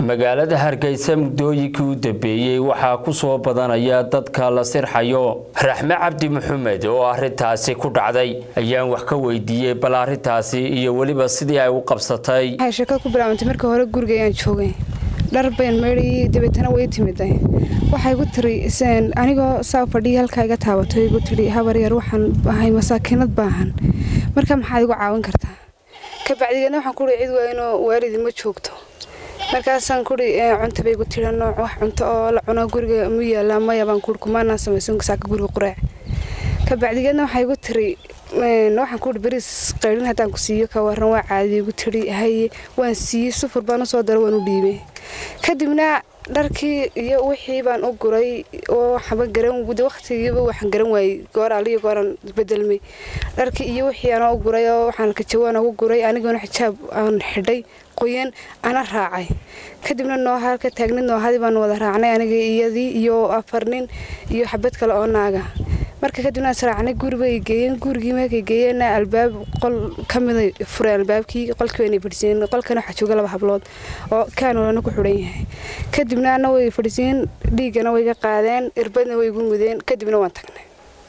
magaalada hargeysa muddooyinkii u dambeeyey waxaa ku soo badanaya dadka la sirxayo raxme cabdi maxamed oo arintaasi ku dhacday ayaan wax ka weydiiyey bal arintaasi iyo weliba sidii ay u qabsatay waxay sheekada ku bilaabantay marka hore guriga ayaan joogay dhar bayn meydhayay dabeetana way timiday waxay igu tiri anigoo saa fadhiya halkaa iga taabato igu tiri habar yar waxaan ahay masaakiinad baahan marka maxaad igu caawin kartaa kabacdigeedna waxaan kuhi cid waa inuu waalidi ma joogto markaasaan kuhi cunta bay igu tiri nooc wax cunto oo la cuno guriga mu yaallaa maya baan kuhi kumaanaan samaysan saaka guriga quraac kabacdigeedna waxay igu tiri waxaan kuhi beriis qaydhin haddaan ku siiyo ka waran waa caadi igu tiri haye waan siiyey sufur baan usoo daro waan u dhiibay kadibna dharkii iyo wixii baan u guray oo waxba garan waqtigiiba waxaan garan waayey goor aliyo gooraan bedelmay dharkii iyo wixii aan u guray oo waxaan kajawaan ugu guray aniguna xijaab aan xidhay qoyan ana raacay kadibna nooha ka taagnid noohadii baan wada raacnay aniga iyadii iyo afar nin iyo xabad kale oo naaga marka kadibna israacnay guribay geeyeen gurigii markay geeyeenna albaab qol ka mida fureen albaabkii qolkii waynay fadhisiiyeen qolkana waxaa jooga laba hablood oo kaanolana ku xidhan yahay kadibna ana way fadhisiiyeen dhiiggana way ga qaadeen irbadna way igu mudeen kadibna waan tagnay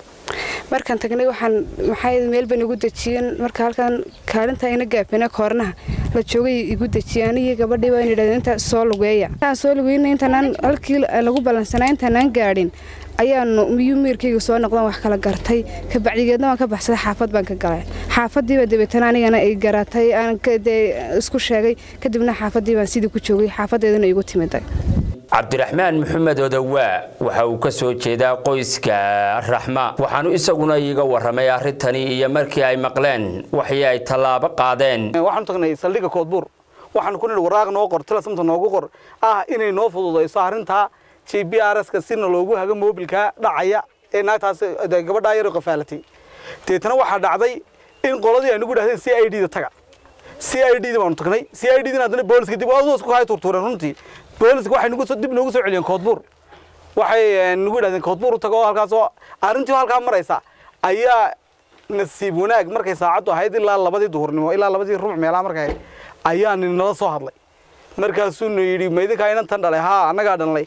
markaan tagnay waxaan maxay meel ban igu dejiyeen marka halkan kaalinta ina gaafina koornaha la joogay igu dejiyeen anigii gabadhii baa yidhahdeen inta soo lugeeya intaan soo lugeyna intaanaan halkii lagu ballansanaa intaanaan gaadhin ayaanu miyuu miirkayga soo noqdaan wax kala gartay kabacdigeedna waan ka baxsaday xaafad baan ka galay xaafadiiba dabeetana anigana ay garatay aan dee isku sheegay kadibna xaafadii baan sidii ku joogay xaafadeeduna igu timiday cabdiraxmaan maxamed odawaa waxa uu ka soo jeedaa qoyska raxma waxaanu isaguna iiga warramay arrintani iyo markii ay maqleen waxii ay tallaabo qaadeen waxaanu tagnay saldhigga koodbuur waxaanu ku nidhi waraaq noo qor tilasamta noogu qor ah inay noo fududayso arrintaa j b r ska sina loogu hago moobilka dhacaya ee naagtaas gabadhaa yaro qafaalatay deetana waxaa dhacday in qoladii ay nagu dhahdeen c i d da taga c i d da baanu tagnay c i d dina haddana booliska dib isku hay turtuureen runtii booliska waxay nagu dib noogu soo celiyeen koodbuur waxay nagu yidhahdeen koodbuur u tago oo halkaasoo arrintii halkaa maraysa ayaa nasiib wanaag markay saacaddu ahayd ilaa labadii duhurnimo ilaa labadii rubuc meelaha markay ahayd ayaa nin nala soo hadlay markaasuuna yidhi maydinkaa inantan dhalay haa annagaa dhalnay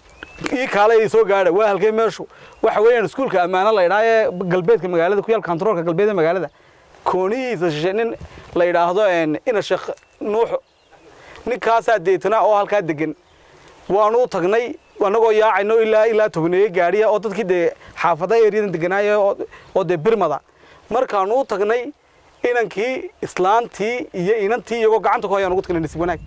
ii kaale ay soo gaadha waa halkee meeshu waxa weeyaan iskuulka ammaano la yidhaha ee galbeedka magaalada ku yaal kontaroolka galbeed ee magaalada koonihiisa shishe nin la yidhaahdo ina sheekh nuuxo ninkaasaa deetana oo halkaa degan waanu u tagnay annagoo yaacayno ilaa ilaa tobneeye gaadhiya oo dadkii dee xaafada eryadan deganaaya oo dee birmada markaanu u tagnay inankii islaantii iyo inantii iyagoo gacanta ku hayaan ugu tagnay nasiib wanaag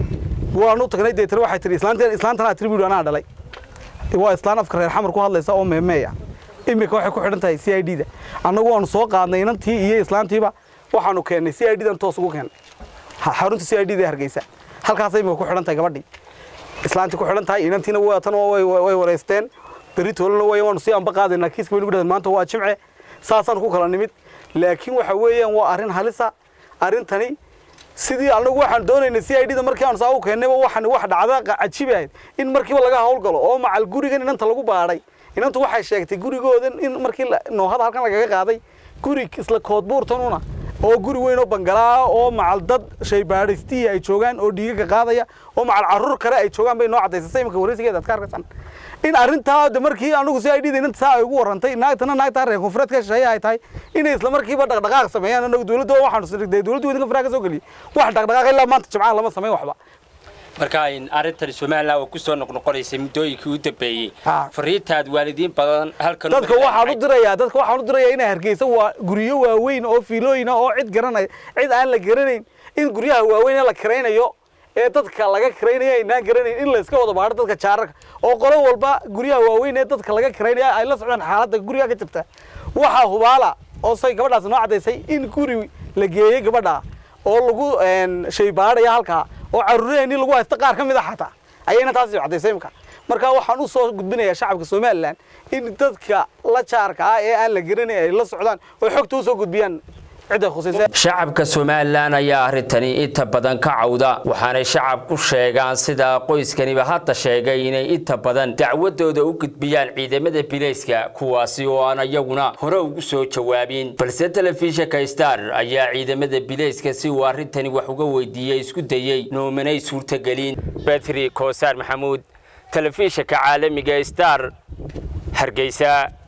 waanu tagnay deetana waxay tihi islaantanaa tiri buuhi anaa dhalay waa islaan afka reer xamar ku hadlaysa oo meemeeya iminka waxay ku xidhan tahay c i d da annagu waanu soo qaadnay inantii iyo islaantiiba waxaanu keennay c i d dan toos ugu keennay xarunta c i d da hargeysa halkaasay imika ku xidhan tahay gabadhii islaantii ku xidhan tahay inantiina waatan way wareysteen berri toolana way waanu sii amba qaadaynaa kiiska baynu dhahdeen maanta waa jimce saasaan ku kala nimid laakiin waxa weeyaan waa arrin halisa arrintani sidii anagu waxaan doonaynay c i d da markii aanu saa u keennayba waxaan wax dhacda cajibi ahayd in markiiba laga howlgalo oo macal gurigan inanta lagu baadhay inantu waxay sheegtay gurigoodan in markii noohada halkan lagaga qaaday guri isla koodbuurtanuna oo guri weyn oo bangalaa oo macal dad shaybaadhaystihii ay joogaan oo dhiigaga qaadaya oo macal carruur kale ay joogaan bay noo caddaysatay imika wareysigeeda ad ka arkaysaan in arrintaa de markii anagu c i d da inanta saa ay ugu warrantay naagtana naagtaa reer koonfureed ka shisheeye ay tahay inay isla markiiba dhaqdhaqaaq sameeyaan anagu dowladda waxaanu dee dowladda weydinka faraha ka soo geliyay wax dhaqdhaqaaq ilaa maanta jimcaha lama samayn waxba marka arrintani somalilan oo kusoo noqnoqonaysay muddooyinkii u dambeeyey fariintaad waalidiin badan halkan dadka waxaan u dirayaa dadka waxaan u dirayaa inay hargeysa waa guryo waaweyn oo fiilooyina oo cid garanay cid aan la garanayn in guryaha waaweyn ee la kiraynayo ee dadka laga kiraynayo aynaan garanayn in la iska wada baadho dadka jaararka oo qolo walba guryaha waaweyn ee dadka laga kiraynaya ay la socdaan xaaladda guriga ka jirta waxaa hubaala oo say gabadhaas noo caddaysay in guri la geeyey gabadha oo lagu shaybaadhaya halkaa oo carruuraheenii lagu haysta qaar ka mid a xataa ayayna taasi caddaysay imka marka waxaan u soo gudbinayaa shacabka somalilan in dadka la jaarka ah ee aan la garanayn ay la socdaan oo xogta u soo gudbiyaan cidda khusaysa shacabka somalilan ayaa arrintani inta badan ka cawda waxaanay shacabku sheegaan sida qoyskaniba hadda sheegay inay inta badan dacwadooda u gudbiyaan ciidamada bilayska kuwaasi oo aan iyaguna hore ugu soo jawaabin balse telefishinka star ayaa ciidamada bilayska si uu arrintani wax uga weydiiyey isku dayey noomanay suurtagelin betri koosaar maxamuud telefishinka caalamiga star hargeysa